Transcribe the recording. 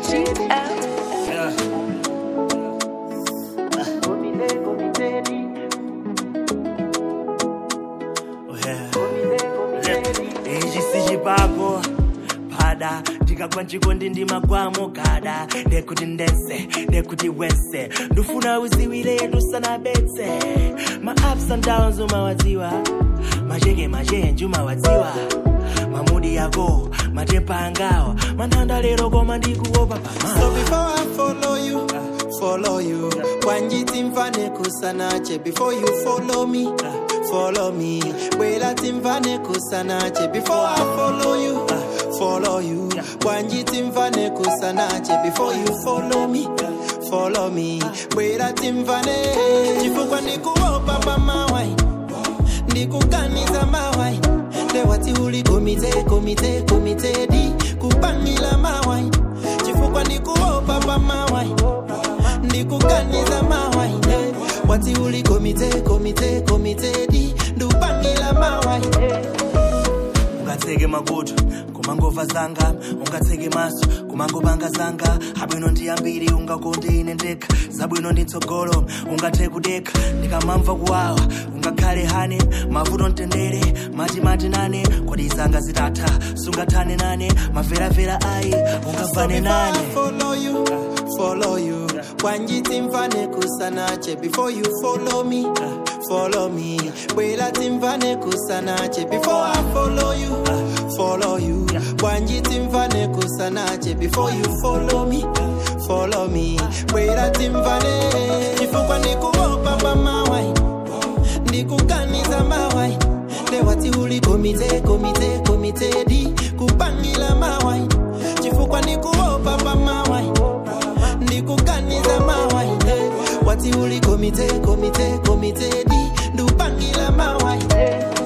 ichi sichipako pada ndikagwa nchikondi ndimagwamo gada ndekuti ndese ndekuti wese ndufuna uziwire tusanabetse ma ups and downs umawadziwa macheke machenji umawadziwa mamudi yako matepa angawa manthanda lero koma ndikuopa pama So before I follow you, follow you. Wanjiti mfane kusanache before you follow me, follow me. Wela timfane kusanache before I follow you, follow you. Wanjiti mfane kusanache before you follow me, follow me. Wela timfane chifukwa ndikuopa pa mawai, ndikuganiza mawai. Lewati uli komite, komite, komite di kupangila mawai chifukwa ndikuopa pa mawai ndikuganiza mawai eh. wati uli komite komite komite di ndupangila mawai ungatseke makutu kumangova zanga ungatseke maso kumangopanga zanga abwino ndi ambiri ungakonde ine ndekha zabwino ndi mtsogolo ungathe kudekha ndikamamva kuwawa ungakhale hane mavuto mtendere mati mati nane kodi zanga zitatha sungathane nane maveravera ayi ungavane nane follow you follow you wanjiti mfane kusanache before you follow me follow me bwela timfane kusanache before i follow you follow you wanjiti mfane kusanache before you follow me follow me bwela timfane chifukwa ndikuopa pa mawai ndikuganiza mawai lewati uli komite komite komite di kupangila mawai chifukwa ndikuopa pa mawai ndikuganiza mawai eh. wati uli komite komite komite di ndupangila mawai